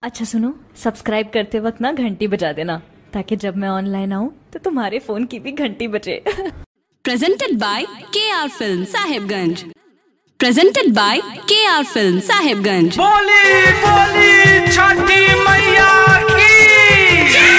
अच्छा सुनो सब्सक्राइब करते वक्त ना घंटी बजा देना ताकि जब मैं ऑनलाइन आऊँ तो तुम्हारे फोन की भी घंटी बजे presented by KR Film Sahibganj. Presented by KR Film Sahibganj. बोली बोली छठी मैया की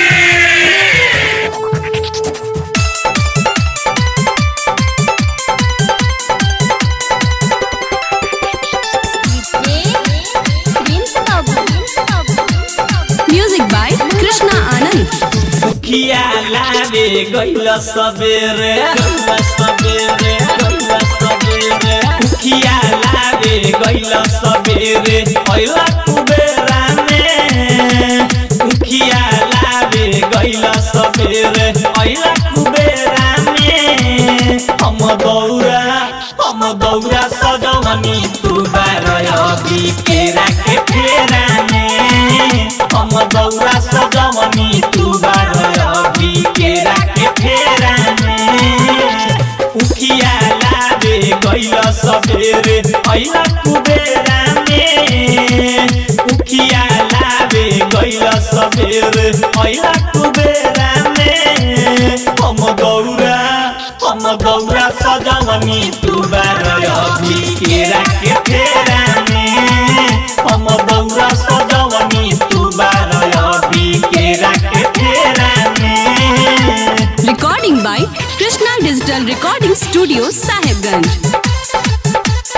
Music by Krishna Anand. मुखिया लावे गइल सबेरे गइल सबेरे गइल सबेरे मुखिया लावे गइल सबेरे पहिला कुबेरा में मुखिया लावे गइल सबेरे पहिला कुबेरा में हम दौरा हम दौरा सजवनी तू बारय केरा के फेरा में हम दौरा सजवनी तू बारय केरा के फेरा में उखिया लावे गइल सबेरे ऐला कुबेरा में उखिया लावे गइल सबेरे ऐला कुबेरा में हम दौरा हम दौरा सजवनी तू बारय केरा के फेरा में हम दौरा सजवनी तू बारय केरा के फेरा में Recording by Krishna Digital Recording Studio Sahibganj.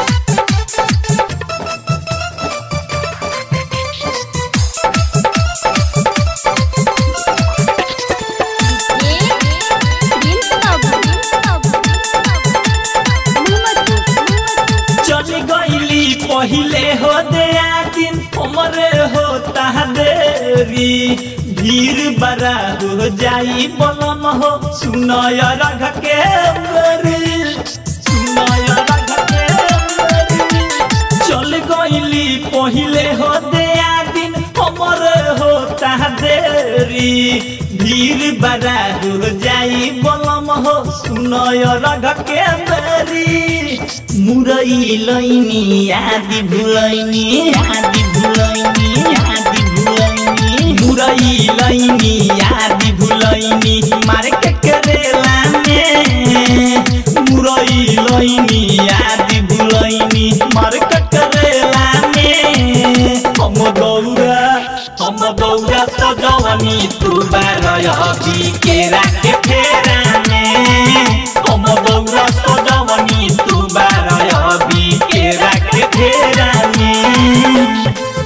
चल गईली पहिले हो दया दिन हमरे होता देरी भीड़ बड़ा हो जाई बलम हो सुनय रघ के मरी सुनय रघ के मरी चल गईली पहिले हो दया दिन हमरे होता देरी भीड़ बड़ा हो जाई बलम हो सुनय रघ के मरी मुरई लैनी आदि भुलैनी आदि भुलैनी आदि भुलैनी मुरई लैनी आदि भुलैनी मार्केट करेला में मुरई लैनी आदि भुलैनी मार्केट करेला में हम दौरा हम दौरा सजवनी तू बारय केरा के फेरा में हम दौरा सजवनी तू बारय केरा के फेरा में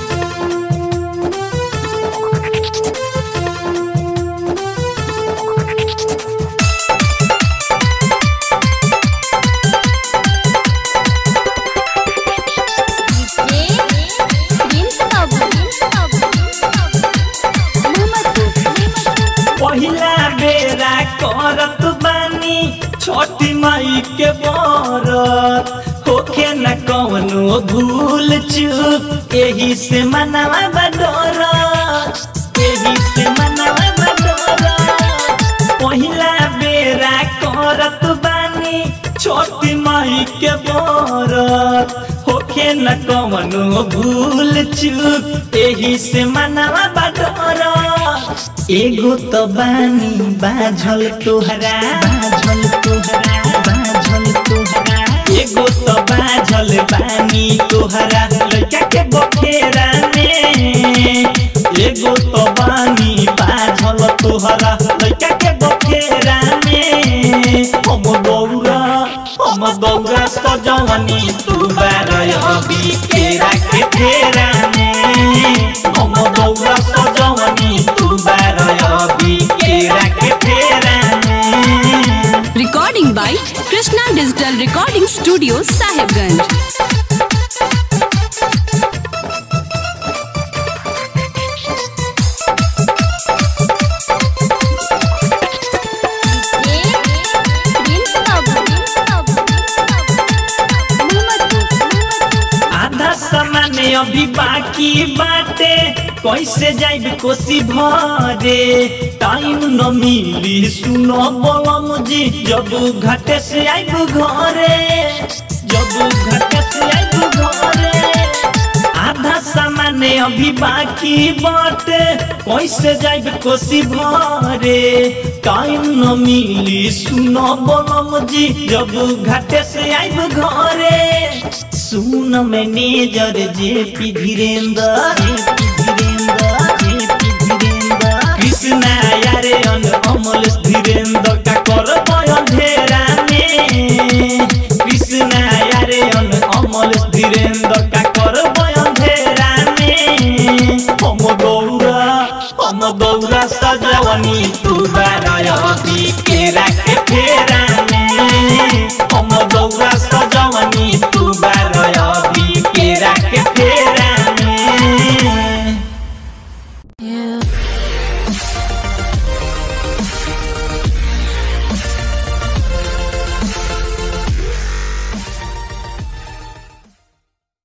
पहिला बेरा करत बानी छोटी माई के बरत होखे न कवनो भूल चूक एही से मनवा बडोर एही से मनवा बडोर पहिला बेरा करत बानी छोटी माई के बरत होखे न कवनो भूल चूक एही से मनवा बडोर एगो त बानी बाझल तोहरा बाझल तोहरा बाझल तोहरा एगो त बाझल बानी तोहरा लइका के बखेरा में एगो त बानी बाझल तोहरा लइका के बखेरा में हम दौरा हम दौरा सजवनी तू बारय केरा के फेरा में हम दौरा सजवनी तू बारय केरा के फेरा में Recording by Krishna Digital Recording Studio Sahibganj. आधा सामान अभी बाकी बाटे कैसे जाइब कोसी भरे टाइम न मिली सुनो बोलम जी जब घाटे से आइब घरे जब घाटे से आइब घरे आधा सामान अभी बाकी बाटे कैसे जाइब कोसी भरे टाइम न मिली सुनो बोलम जी जब घाटे से आइब घरे सुन manager J P Dhirendra Krishna यारे अन अमल धीरेन्द्र का कर अंधेरा में कृष्णा यारे अन अमल धीरेन्द्र का